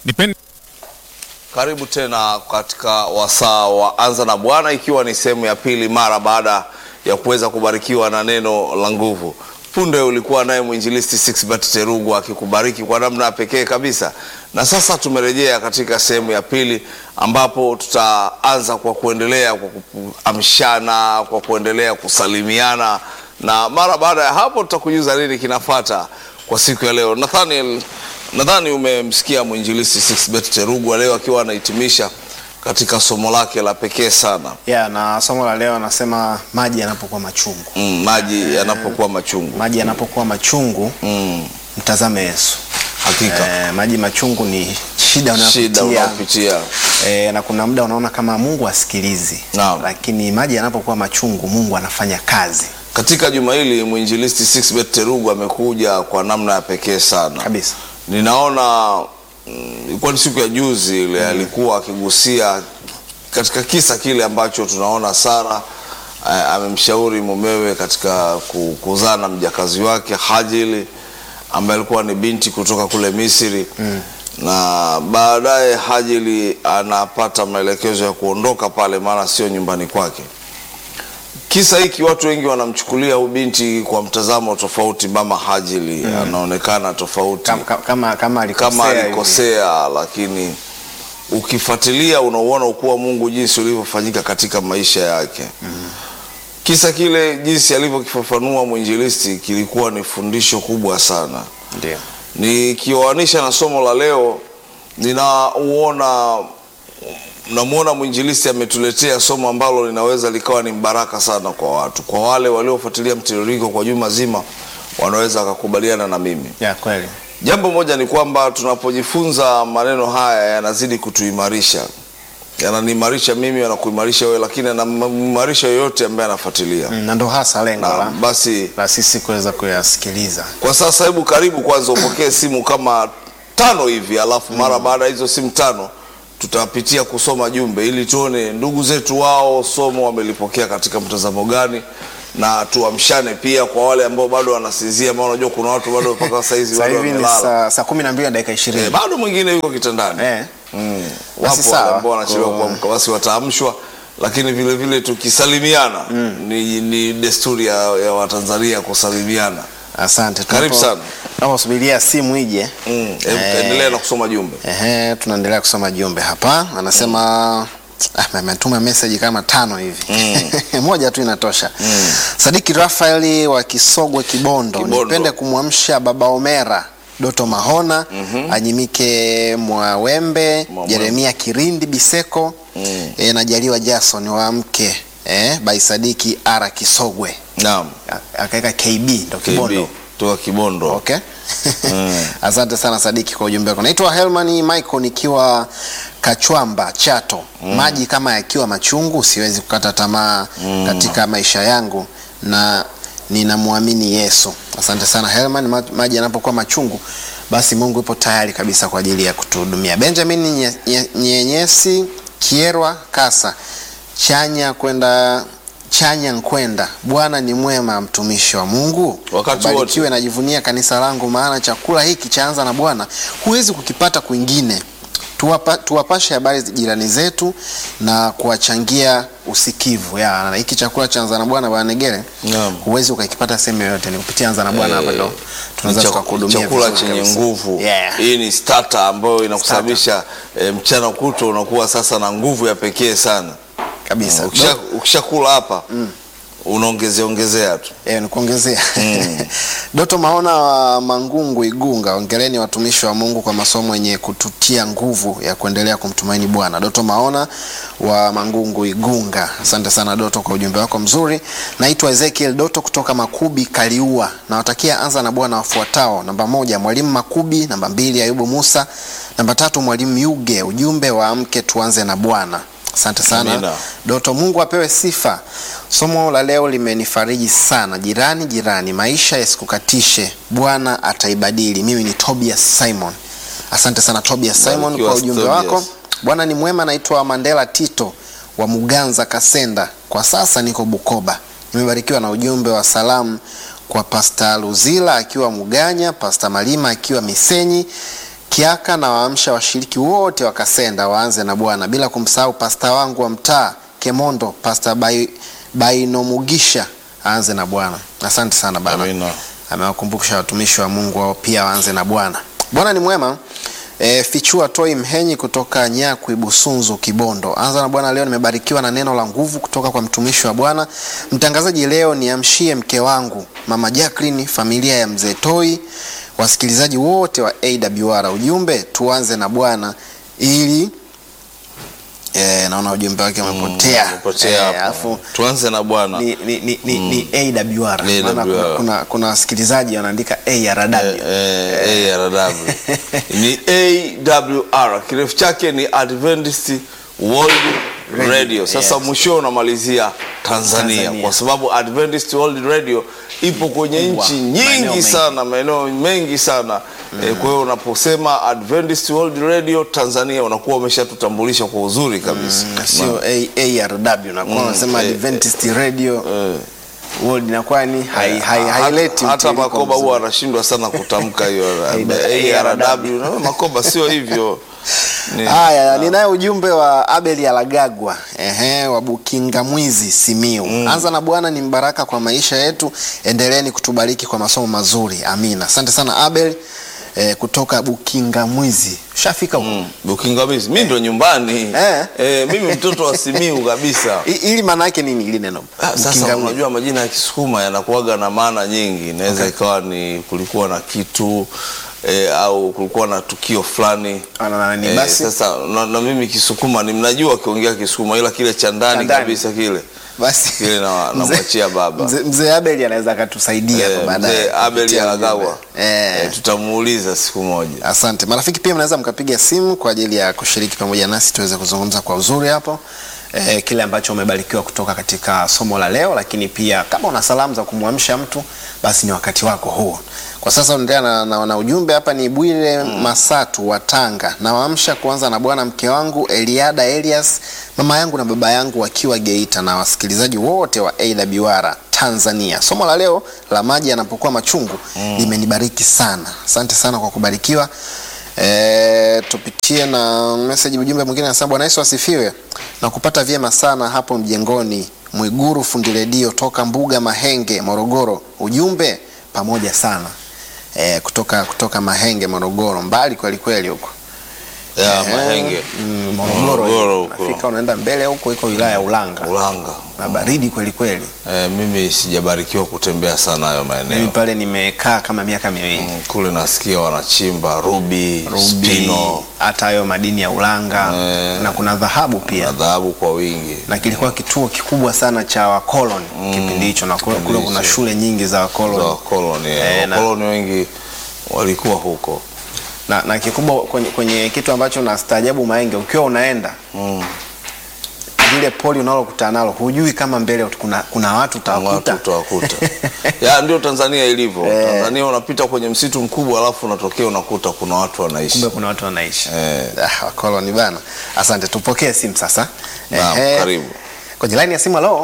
Nipende Karibu tena katika wasaa wa Anza na Bwana, ikiwa ni sehemu ya pili mara baada ya kuweza kubarikiwa na neno la nguvu. Punde ulikuwa naye mwinjilisti Sixbert Terugu akikubariki kwa namna ya pekee kabisa, na sasa tumerejea katika sehemu ya pili ambapo tutaanza kwa kuendelea kwa kuamshana, kwa kuendelea kusalimiana, na mara baada ya hapo tutakujuza nini kinafata kwa siku ya leo. Nathaniel, nadhani umemsikia mwinjilisti Sixbert Terugu leo akiwa anahitimisha katika somo lake la pekee sana ya na somo la leo anasema maji yanapokuwa machungu. mm, maji yanapokuwa machungu Maji yanapokuwa machungu, mm, mtazame Yesu. hakika Eh, maji machungu ni shida shida unayopitia unaopitia eh, na kuna muda unaona kama Mungu asikilizi, Naam. lakini maji yanapokuwa machungu, Mungu anafanya kazi katika juma hili mwinjilisti Sixbert Terugu amekuja kwa namna ya pekee sana kabisa. ninaona mm, ilikuwa ni siku ya juzi ile alikuwa akigusia katika kisa kile ambacho tunaona Sara eh, amemshauri mumewe katika ku- kuzaa na mjakazi wake Hajili ambaye alikuwa ni binti kutoka kule Misri na baadaye Hajili anapata maelekezo ya kuondoka pale, maana sio nyumbani kwake. Kisa hiki watu wengi wanamchukulia huyu binti kwa mtazamo tofauti. Mama Hajili anaonekana tofauti Kama, kama, kama alikosea, kama hivi. alikosea, lakini ukifuatilia unauona ukuu wa Mungu jinsi ulivyofanyika katika maisha yake. Kisa kile jinsi alivyokifafanua mwinjilisti kilikuwa ni fundisho kubwa sana. Ndio. Nikioanisha na somo la leo, ninauona namwona mwinjilisti ametuletea somo ambalo linaweza likawa ni mbaraka sana kwa watu, kwa wale waliofuatilia mtiririko kwa juma zima, wanaweza wakakubaliana na mimi. Ya kweli. Jambo moja ni kwamba tunapojifunza maneno haya yanazidi kutuimarisha, yananiimarisha mimi, yanakuimarisha wewe, lakini yanamimarisha yoyote ambaye anafuatilia. Mm, na ndo hasa lengo Na la, basi la sisi kuweza kuyasikiliza. kwa sasa, hebu karibu kwanza upokee simu kama tano hivi, alafu mara baada ya hizo simu tano tutapitia kusoma jumbe ili tuone ndugu zetu wao somo wamelipokea katika mtazamo gani, na tuamshane pia kwa wale ambao bado wanasinzia, maana unajua kuna watu bado mpaka saa hizi Sasa bado hivi ni wamelala. saa saa kumi na mbili na dakika Eh, ishirini. bado mwingine yuko kitandani Eh. mm. Basi Wapo wale sawa. ambao wanachelewa Kwa- kuamka, basi wataamshwa, lakini vile vile tukisalimiana ni, ni desturi ya, ya Watanzania kusalimiana. Asante. Karibu Tunapo- sana. Tunaposubiria simu ije Mm. Eh. Endelea na kusoma jumbe. Ehe, tunaendelea kusoma jumbe hapa. Anasema ah, ametuma message kama tano hivi moja tu inatosha. Sadiki Rafaeli wa Kisogwe Kibondo, Kibondo. nipende kumwamsha baba Omera Doto Mahona Anyimike Mwawembe Mwawembe. Jeremia Kirindi Biseko eh, na Jaliwa Jason waamke eh, by Sadiki Ara Kisogwe Naam. A- akaweka KB ndo Kibondo KB toka Kibondo. Okay. Asante sana Sadiki kwa ujumbe wako. Naitwa Helmani Michael nikiwa Kachwamba Chato. Maji kama yakiwa machungu siwezi kukata tamaa katika maisha yangu na ninamwamini Yesu. Asante sana Helman. Ma- Maji yanapokuwa machungu basi Mungu yupo tayari kabisa kwa ajili ya kutuhudumia. Benjamin Nye- Nye- Nyenyesi Kierwa Kasa chanya kwenda chanya nkwenda. Bwana ni mwema, mtumishi wa Mungu. Wakati wote. Ubarikiwe, najivunia kanisa langu, maana chakula hiki chaanza na Bwana, huwezi kukipata kwingine. Tuwapa, tuwapashe habari jirani zetu na kuwachangia usikivu ya na hiki chakula cha anza na Bwana Bwana Negere, Naam. huwezi ukakipata sehemu yoyote, ni kupitia anza na Bwana hapa ndo tunaweza Chak- tukakuhudumia chakula vizuri chenye kabisa. nguvu Yeah. hii ni starter ambayo inakusababisha eh, mchana kutwa unakuwa sasa na nguvu ya pekee sana kabisa. Ukisha- ukishakula hapa unaongezea ongezea tu Eh, nikuongezea Doto Maona wa Mangungu Igunga, ongeleni watumishi wa Mungu kwa masomo yenye kututia nguvu ya kuendelea kumtumaini Bwana. Doto Maona wa Mangungu Igunga, asante sana Doto kwa ujumbe wako mzuri. Naitwa Ezekiel Doto kutoka Makubi Kaliua, nawatakia anza na Bwana wafuatao: namba moja Mwalimu Makubi, namba mbili Ayubu Musa, namba tatu Mwalimu Yuge. Ujumbe wa amke tuanze na Bwana. Asante sana Amina. Doto, Mungu apewe sifa. Somo la leo limenifariji sana. Jirani, jirani, maisha yasikukatishe, Bwana ataibadili. Mimi ni Tobias Simon. Asante sana Tobias Simon Barikiwa, kwa ujumbe Tobias. wako. Bwana ni mwema. Naitwa Mandela Tito wa Muganza Kasenda, kwa sasa niko Bukoba. Nimebarikiwa na ujumbe wa salamu kwa Pasta Luzila akiwa Muganya, Pasta Malima akiwa Misenyi, Kiaka na waamsha washiriki wote wa Kasenda waanze na Bwana, bila kumsahau pasta wangu wa mtaa Kemondo, Pasta Bai- Bainomugisha aanze na Bwana. Asante sana bana Amina. amewakumbusha watumishi wa Mungu wao pia waanze na Bwana. Bwana ni mwema. E, fichua toi Mhenyi kutoka Nyakwi Busunzu Kibondo. Anza na Bwana, leo nimebarikiwa na neno la nguvu kutoka kwa mtumishi wa Bwana. Mtangazaji leo niamshie mke wangu Mama Jacqueline, familia ya mzee Toi, wasikilizaji wote wa AWR. Ujumbe tuanze na Bwana ili e, naona ujumbe wake umepotea. Umepotea Eh, hapo. alafu Tuanze na Bwana. ni, ni, ni, ni, ni AWR. Maana kuna, AWR. kuna, kuna wasikilizaji wanaandika ARW. Eh, ARW. ni AWR kirefu chake ni Adventist World Radio, Radio. Sasa yes. mwisho unamalizia Tanzania, Tanzania. kwa sababu Adventist World Radio ipo kwenye Kubwa. nchi Maeneo nyingi mengi. sana, maeneo mengi sana eh, kwa hiyo unaposema Adventist World Radio Tanzania unakuwa umeshatutambulisha kwa uzuri kabisa. Na sio A- ARW na kwa unasema eh, Adventist Radio Eh. World inakuwa ni hai- hai- Hata- haileti hata mtiririko Makoba mzuri. huwa anashindwa sana kutamka hiyo ARW. ARW. Na Makoba sio hivyo. Ni- Haya, ninaye ujumbe wa Abel Alagagwa ehe, wa Bukinga Mwizi Simiu. Anza na Bwana ni mbaraka kwa maisha yetu, endeleeni kutubariki kwa masomo mazuri, amina. Asante sana Abel eh, kutoka Bukinga Mwizi. Shafika huko Mm, Bukingamizi mi ndo nyumbani Eh. Eh, mimi mtoto wa Simiu kabisa. I- ili maana yake nini ili neno Ah, Sasa Bukinga Mwizi? unajua majina ya Kisukuma yanakuwaga na maana nyingi. Inaweza ikawa ni kulikuwa na kitu eh, au kulikuwa na tukio fulani Ah, na- na- ni Eh, basi. sasa na, na mimi Kisukuma ni mnajua akiongea Kisukuma, ila kile cha ndani Cha ndani. kabisa kile Basi kile na- mzee- namwachia baba. mzee- Mzee Abel anaweza akatusaidia Eh, hapo baadaye. mzee Abel kupitia Alagawa ujumbe. Eh. eh, tutamuuliza siku moja. Asante marafiki, pia mnaweza mkapiga simu kwa ajili ya kushiriki pamoja nasi tuweze kuzungumza kwa uzuri hapo eh, kile ambacho umebarikiwa kutoka katika somo la leo, lakini pia kama una salamu za kumwamsha mtu, basi ni wakati wako huo. Kwa sasa unaendelea na, na, na ujumbe hapa. Ni Bwire Masatu wa Tanga, nawaamsha kuanza na bwana mke wangu Eliada Elias, mama yangu na baba yangu wakiwa Geita, na wasikilizaji wote wa AWR Tanzania. Somo la leo la maji yanapokuwa machungu limenibariki sana. Asante sana kwa kubarikiwa. E, tupitie na message ujumbe mwingine anasema Bwana Yesu asifiwe na kupata vyema sana hapo mjengoni Mwiguru fundi redio toka Mbuga Mahenge Morogoro. Ujumbe pamoja sana e, kutoka kutoka Mahenge Morogoro, mbali kweli kweli huko Ya, Eh, Mahenge mm, Morogoro, Morogoro hiyo. huko. Nafika unaenda mbele huko, iko wilaya ya Ulanga Ulanga. na baridi kweli kweli. Eh, mimi sijabarikiwa kutembea sana hayo Mimi maeneo pale nimekaa kama miaka miwili Mm, kule nasikia wanachimba rubi, Ruby, spino hata hayo madini ya Ulanga Eh. na kuna dhahabu na pia dhahabu kwa wingi. na kilikuwa kituo kikubwa sana cha wakoloni kipindi hicho, na kule, kule kuna hicho. shule nyingi za za wakoloni wakoloni Eh, eh, na- wakoloni wengi walikuwa huko na, na kikubwa kwenye, kwenye kitu ambacho nastaajabu Mahenge, ukiwa unaenda mm. lile poli unalokutana nalo hujui kama mbele kuna, kuna watu watu utawakuta utawakuta ya ndio Tanzania ilivyo Eh. Tanzania unapita kwenye msitu mkubwa alafu unatokea unakuta kuna watu wanaishi kumbe kuna watu wanaishi Eh. ah, wakoloni bana. Asante, tupokee simu sasa. Naam, Ehe. karibu. kwenye laini ya simu. Halo,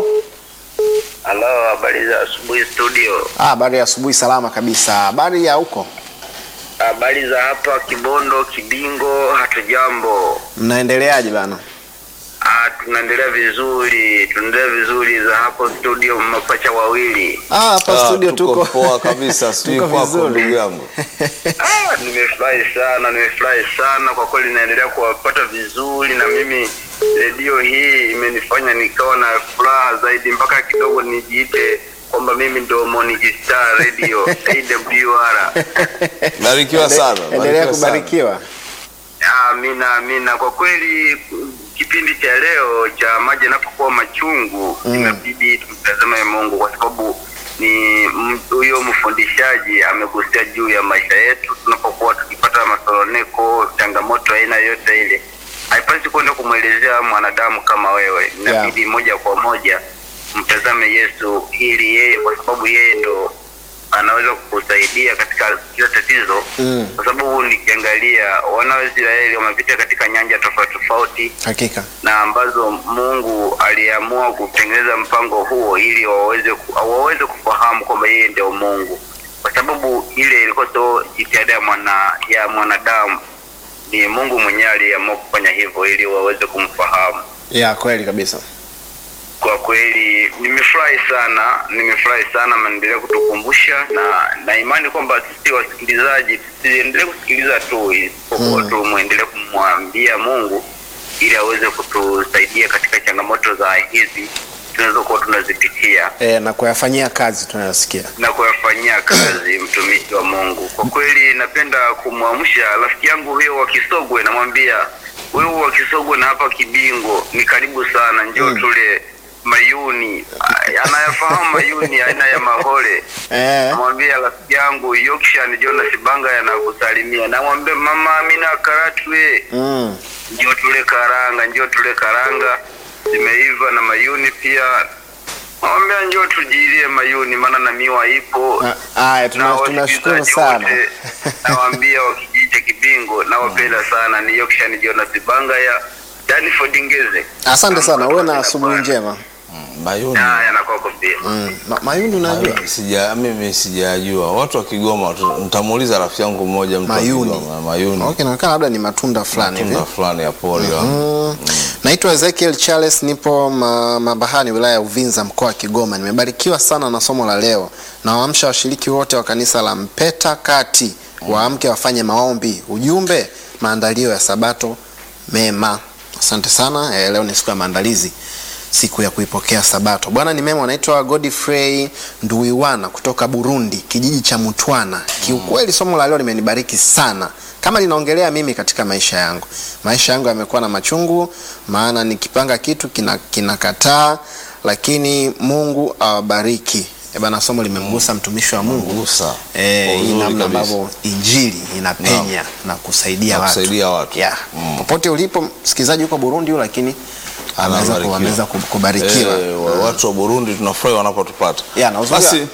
Halo, habari za asubuhi studio. Ah, habari ya asubuhi, salama kabisa. Habari ya huko, Habari za hapa Kibondo, Kibingo, hatujambo. mnaendeleaje bana? Ah, tunaendelea vizuri, tunaendelea vizuri za hapo studio, mapacha wawili. Ah, hapa Ah, studio tuko tuko poa kabisa sijui tuko kwako vizuri. ndugu yangu Ah, nimefurahi sana, nimefurahi sana kwa kweli, naendelea kuwapata vizuri, na mimi redio hii imenifanya nikawa na furaha zaidi, mpaka kidogo nijiite kwamba mimi ndo Moniki Star Radio AWR. barikiwa sana endelea barikiwa sana. kubarikiwa. Amina, amina. Kwa kweli kipindi cha leo cha maji yanapokuwa machungu Mm. inabidi tumtazame Mungu kwa sababu ni m- huyo mfundishaji amegusia juu ya maisha yetu tunapokuwa tukipata masoroneko, changamoto aina yote ile, haipasi kwenda kumwelezea mwanadamu kama wewe, inabidi moja kwa moja mtazame Yesu ili yeye, kwa sababu yeye ndo anaweza kukusaidia katika kila tatizo Mm. kwa sababu nikiangalia wana wa Israeli wamepita katika nyanja tofauti tofauti Hakika. na ambazo Mungu aliamua kutengeneza mpango huo ili waweze ku- waweze kufahamu kwamba yeye ndio Mungu, kwa sababu ile ilikuwa sio jitihada ya mwana ya mwanadamu, ni Mungu mwenyewe aliamua kufanya hivyo ili waweze kumfahamu. ya kweli kabisa Kwa kweli nimefurahi sana, nimefurahi sana, mnaendelea kutukumbusha na na imani kwamba sisi wasikilizaji tusiendelee kusikiliza tu, isipokuwa tu muendelee kumwambia Mungu ili aweze kutusaidia katika changamoto za hizi tunazokuwa tunazipitia e, na kuyafanyia kazi tunayosikia na kuyafanyia kazi mtumishi wa Mungu. Kwa kweli napenda kumwamsha rafiki yangu huyo wa Kisogwe, namwambia wewe wa Kisogwe na hapa Kibingo ni karibu sana, njoo tule mayuni. Ah, Anayafahamu mayuni aina ya mahole. e, Namwambia rafiki yangu Yorkshire Jonas Banga yanakusalimia. Namwambia mama Amina Karatwe, mm. njoo tule karanga, njoo tule karanga zimeiva na mayuni pia. Namwambia njoo tujilie mayuni, maana na miwa ipo Ah, Aya, tuna- na tunashukuru wasikilizaji sana wote nawaambia wa kijiji cha Kibingo nawapenda sana, ni Yorkshire Jonas Banga ya Danford Ngeze. asante sana uwe na Napenda asubuhi sana. njema Mayuni. Haya, na kwako pia. mm. Ma, mayuni unajua Mayuni, Sija, mimi sijajua watu wa Kigoma. tu- Nitamuuliza rafiki yangu mmoja mtu wa Mayuni. Kigoma, Mayuni okay, naonekana labda ni matunda fulani hivi tunda fulani ya pori la Mm. Naitwa Ezekiel Charles, nipo ma, Mabahani, wilaya ya Uvinza, mkoa wa Kigoma. Nimebarikiwa sana na somo la leo. Nawaamsha washiriki wote wa kanisa la Mpeta Kati waamke wafanye maombi. Ujumbe, maandalio ya Sabato mema. Asante sana. Eh, leo ni siku ya maandalizi, siku ya kuipokea Sabato. Bwana ni mema. Anaitwa Godfrey Nduiwana kutoka Burundi, kijiji cha Mutwana. Kiukweli somo la leo limenibariki sana kama linaongelea mimi katika maisha yangu. Maisha yangu yamekuwa na machungu, maana nikipanga kitu kina kinakataa, lakini Mungu awabariki. E bana, somo limemgusa mtumishi wa Mungu Gusa. eh, Kwa hii uzuri namna kabisa. ambavyo injili inapenya na kusaidia Na watu, kusaidia watu. Yeah. Popote ulipo msikilizaji, yuko Burundi huyu, lakini ameweza ku- Anabarikiwa. ameweza ku- kubarikiwa Eh, wa- watu wa Burundi tunafurahi wanapotupata. Yeah, na uzuri- Basi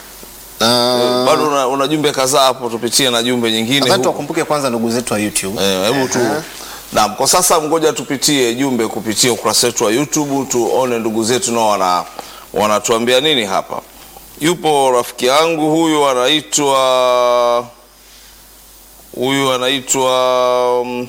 Ah, bado una, una jumbe kadhaa hapo, tupitie na jumbe nyingine nadhani huko. tuwakumbuke kwanza ndugu zetu wa YouTube. Eh, hebu tu Aha. Naam, kwa sasa ngoja tupitie jumbe kupitia ukurasa wetu wa YouTube tuone ndugu zetu nao wana wanatuambia nini hapa. Yupo rafiki yangu huyu anaitwa huyu anaitwa um,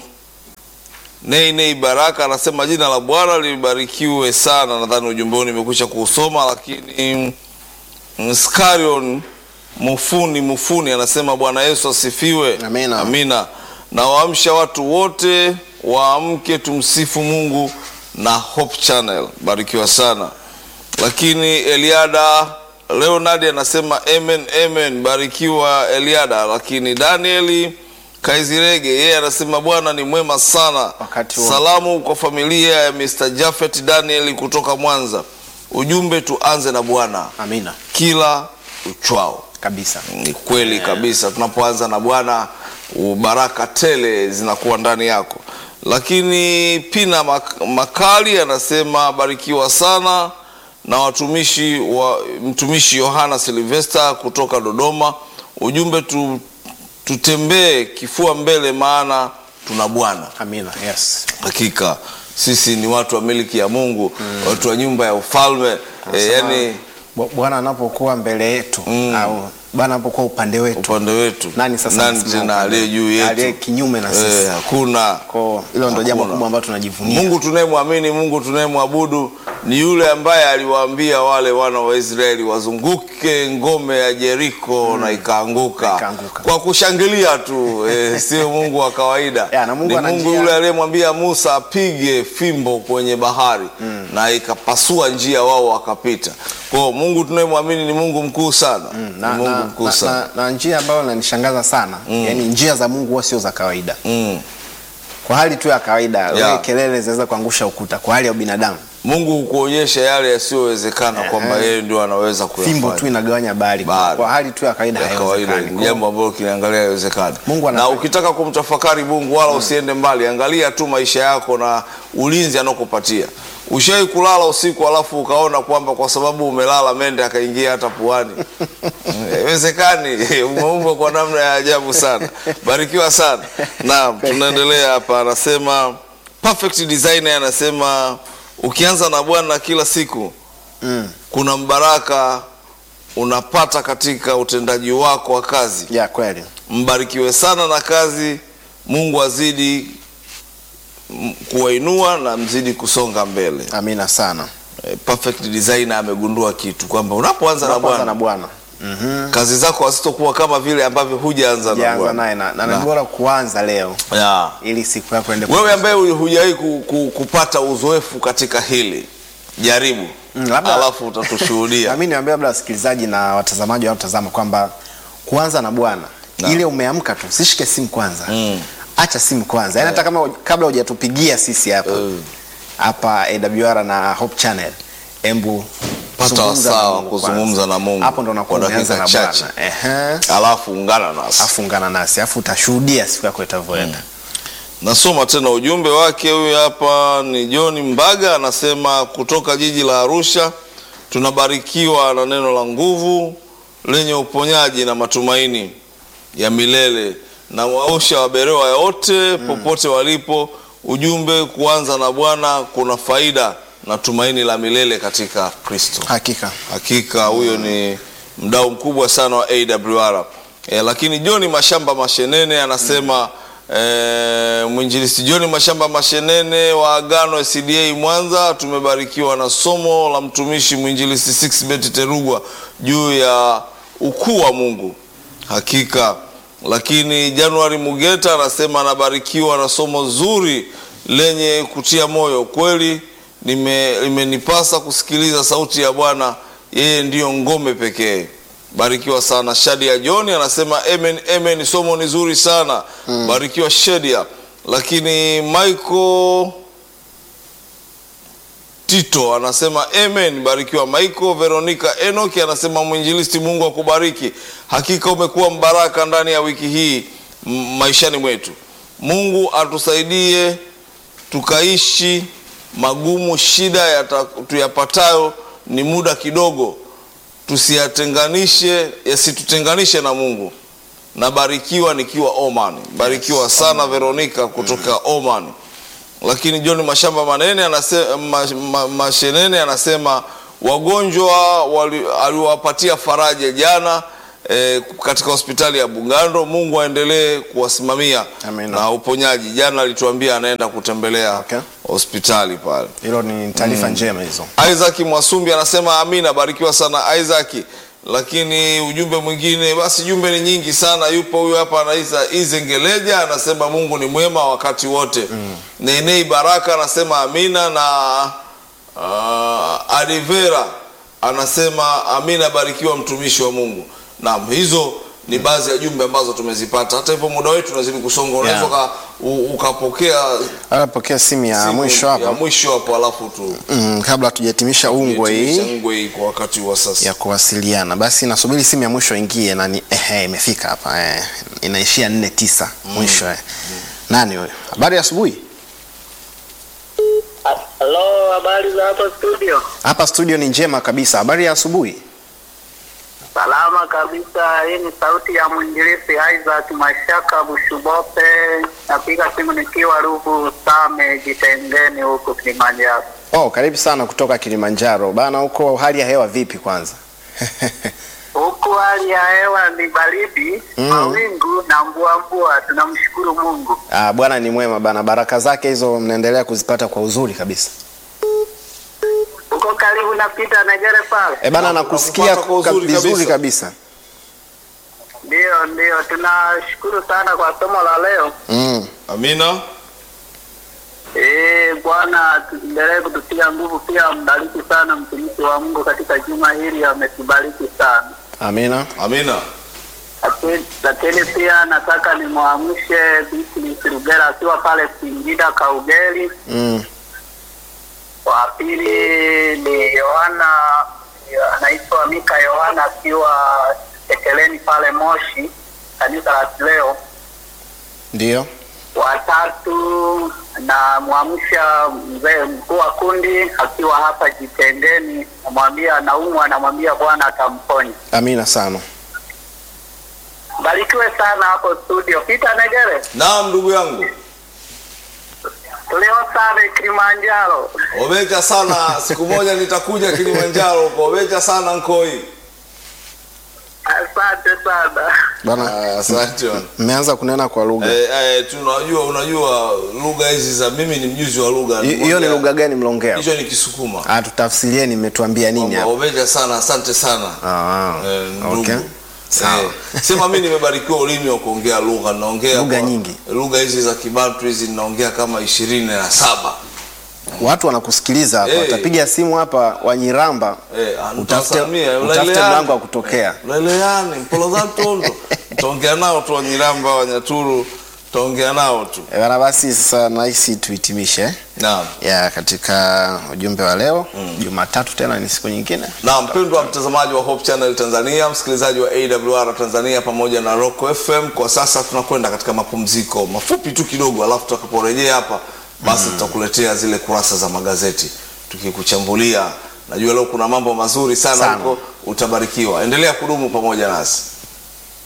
Nei Nei Baraka anasema jina la Bwana libarikiwe sana. Nadhani ujumbe huu nimekwisha kuusoma, lakini mm, Skarion Mufuni Mufuni anasema Bwana Yesu asifiwe. Amina. Amina. Na waamsha watu wote waamke, tumsifu Mungu na Hope Channel. Barikiwa sana. Lakini Eliada Leonard anasema amen, amen. Barikiwa Eliada. Lakini Danieli Kaizirege yeye anasema Bwana ni mwema sana. Wakati wote. Salamu kwa familia ya Mr. Jafet Daniel kutoka Mwanza. Ujumbe tuanze na Bwana Amina kila uchwao. kabisa. Ni kweli kabisa, tunapoanza na Bwana baraka tele zinakuwa ndani yako. Lakini Pina Mak- Makali anasema barikiwa sana na watumishi wa mtumishi Yohana Silvesta kutoka Dodoma. Ujumbe tu, tutembee kifua mbele, maana tuna Bwana. Amina. Yes. Hakika sisi ni watu wa miliki ya Mungu, watu wa nyumba ya ufalme e, Anasema, yani Bu- Bwana anapokuwa mbele yetu au Bwana anapokuwa upande wetu, upande wetu nani sasa nani anasimama tena upande aliye juu wetu? aliye yetu? kinyume na sisi? Eh, hakuna. Kwa hilo ndio jambo Hakuna. kubwa ambalo tunajivunia. Mungu tunayemwamini, Mungu tunayemwabudu ni yule ambaye aliwaambia wale wana wa Israeli wazunguke ngome ya Jeriko na ikaanguka Ikaanguka. kwa kushangilia tu eh, sio Mungu wa kawaida. Ya, na Mungu ni ana Mungu njia- yule aliyemwambia Musa apige fimbo kwenye bahari na ikapasua njia, wao wakapita. Kwa hiyo Mungu tunayemwamini ni Mungu mkuu sana, na, ni Mungu na, mkuu na, sana. na, na njia ambayo inanishangaza sana yani njia za Mungu huwa sio za kawaida. Mm. Kwa hali tu ya kawaida wewe kelele zinaweza kuangusha ukuta. Kwa hali ya binadamu Mungu hukuonyesha yale yasiyowezekana kwamba yeye ndio anaweza fimbo kuyafanya. tu inagawanya bahari. Bahari. Kwa hali tu ya kawaida ya kawaida haiwezekani. ni Kwa- jambo ambalo kinaangalia haiwezekani. Mungu Na anafanya. ukitaka kumtafakari Mungu wala usiende mbali, angalia tu maisha yako na ulinzi anaokupatia. Ushawahi kulala usiku alafu ukaona kwamba kwa sababu umelala mende akaingia hata puani? Haiwezekani. Umeumbwa kwa namna ya ajabu sana. Barikiwa sana. Naam, tunaendelea hapa, anasema perfect designer anasema ukianza na Bwana kila siku Mm. kuna mbaraka unapata katika utendaji wako wa kazi. Ya kweli. Mbarikiwe sana na kazi Mungu azidi mm, kuwainua na mzidi kusonga mbele. Amina sana. Eh, Perfect designer amegundua kitu kwamba unapoanza na Tunapoanza na Bwana Bwana. Mhm. kazi zako hazitokuwa kama vile ambavyo hujaanza na Jaanza Bwana. naye na, na, Na- ni bora kuanza leo Ya. ili siku yako ende Wewe ambaye hujawahi ku, ku, kupata uzoefu katika hili jaribu, Mm, labda- alafu utatushuhudia. Nami niwaambia labda wasikilizaji na watazamaji wanaotazama kwamba kuanza na Bwana Naam. ile umeamka tu, sishike simu kwanza Mm. acha simu kwanza, yaani hata kama kabla hujatupigia sisi hapa Mm. hapa AWR na Hope Channel, embu Pata zungumza na wasaa wa Mungu kuzungumza kwanza. na Mungu hapo ndo unakuwa kwa umeanza dakika na chache. Bwana ehe, alafu ungana nasi. afu ungana nasi afu utashuhudia siku yako itavyoenda. Nasoma tena ujumbe wake. Huyu hapa ni John Mbaga, anasema kutoka jiji la Arusha, tunabarikiwa na neno la nguvu lenye uponyaji na matumaini ya milele na wausha waberewa wote popote walipo. Ujumbe kuanza na Bwana kuna faida na tumaini la milele katika Kristo. Hakika Hakika huyo ni mdau mkubwa sana wa AWR. E, lakini John Mashamba Mashenene anasema e, mwinjilisti John Mashamba Mashenene wa Agano CDA Mwanza, tumebarikiwa na somo la mtumishi mwinjilisti Sixbet Terugwa juu ya ukuu wa Mungu. Hakika. Lakini Januari Mugeta anasema anabarikiwa na somo zuri lenye kutia moyo. Kweli nime- limenipasa kusikiliza sauti ya Bwana, yeye ndiyo ngome pekee. Barikiwa sana. Shadia John anasema amen, amen, somo ni zuri sana. Barikiwa Shadia. Lakini Michael Tito anasema amen, barikiwa Michael. Veronica Enoki anasema mwinjilisti, Mungu akubariki. Hakika umekuwa mbaraka ndani ya wiki hii m- maishani mwetu. Mungu atusaidie tukaishi magumu, shida yata- tuyapatayo ni muda kidogo, tusiyatenganishe, yasitutenganishe na Mungu. Nabarikiwa nikiwa Oman. Barikiwa sana Veronica kutoka Oman lakini John Mashamba Manene anasema, ma, ma, Mashenene anasema wagonjwa wali- aliwapatia faraja jana eh, katika hospitali ya Bugando. Mungu aendelee kuwasimamia Amina. na uponyaji. Jana alituambia anaenda kutembelea Okay. hospitali pale. hilo ni taarifa njema hizo. Isaac Mwasumbi anasema amina, barikiwa sana Isaac. Lakini ujumbe mwingine, basi jumbe ni nyingi sana. Yupo huyu hapa anaisa Izengeleja anasema Mungu ni mwema wakati wote. Nenei Baraka anasema amina, na uh, Adivera anasema amina, barikiwa mtumishi wa Mungu. Naam, hizo ni baadhi ya jumbe ambazo tumezipata. Hata hivyo muda wetu unazidi kusonga, unaweza Yeah. uka- u- ukapokea Anapokea simu ya simu mwisho ya hapa mwisho hapo, alafu tu mm, kabla hatujahitimisha ungwe Hitimisha hii ngwe hii kwa wakati wa sasa. ya kuwasiliana, basi nasubiri simu ya mwisho ingie na ni ehe, imefika hapa eh, inaishia nne tisa mwisho eh. Nani huyo? Habari ya asubuhi. Halo, habari za hapa studio? Hapa studio ni njema kabisa. Habari ya asubuhi. Salama kabisa. Hii ni sauti ya mwinjilisti Isaac Mashaka Bushubope. Napiga simu nikiwa Ruvu Same Jitengeni huko Kilimanjaro. Oh, karibu sana kutoka Kilimanjaro bana. Huko hali ya hewa vipi kwanza? Huku hali ya hewa ni baridi, Mm. mawingu na mvua mvua. Tunamshukuru Mungu. Ah, Bwana ni mwema bana, baraka zake hizo mnaendelea kuzipata kwa uzuri kabisa. Uko karibu na Peter Negere pale? E bana, nakusikia Nakupata kwa ka- uzuri vizuri kabisa. kabisa. Ndio, ndio. Tunashukuru sana kwa somo la leo. Mm. Amina. Eh, Bwana tuendelee kututia nguvu, pia mbariki sana mtumishi wa Mungu katika juma hili, ametubariki sana. Amina. Amina. Lakini- Lakini pia nataka nimwamshe Beatrice Rugera akiwa pale Singida Kaugeli. Mm. Wa pili ni Yohana anaitwa Mika Yohana akiwa Tekeleni pale Moshi, kanisa la leo. Ndio. watatu na mwamsha mzee mkuu wa kundi akiwa hapa Jitendeni, namwambia anaumwa, anamwambia Bwana atamponya. Amina sana. Barikiwe sana hapo studio. Peter Negere, Naam, ndugu yangu. tulio sana Kilimanjaro. Obecha sana. Siku moja nitakuja Kilimanjaro huko. Obecha sana Nkoi. Asante asante sana. bwana Ah, Asante bwana. mmeanza kunena kwa lugha Eh, eh, tunajua unajua lugha hizi za mimi ni mjuzi wa lugha. Hi- hiyo ni Moja- lugha gani mlongea Hicho ni Kisukuma. Ah, tutafsirieni mmetuambia nini Kwamba hapa Obeja sana, asante sana. Ah, Eh, ndugu. okay. Sawa. Eh, sema mimi nimebarikiwa ulimi wa kuongea lugha, naongea Lugha kwa- nyingi. Lugha hizi za Kibantu hizi ninaongea kama ishirini na saba. watu wanakusikiliza hapa Eh. watapiga simu hapa wanyiramba Eh, ah, utafute nitawasalimia, utafute uleleani. mlango wa kutokea Leleani, mpolozantondo. Mtaongea nao tu Wanyiramba, Wanyaturu, mtaongea nao tu. Eh, bana basi sasa nahisi tuhitimishe eh? Naam. ya katika ujumbe wa leo jumatatu tena ni siku nyingine na mpendwa mtazamaji wa Hope Channel Tanzania, msikilizaji wa AWR Tanzania pamoja na Rock FM, kwa sasa tunakwenda katika mapumziko mafupi tu kidogo, alafu tutakaporejea hapa basi tutakuletea zile kurasa za magazeti tukikuchambulia. Najua leo kuna mambo mazuri sana Sana. huko, utabarikiwa. Endelea kudumu pamoja nasi.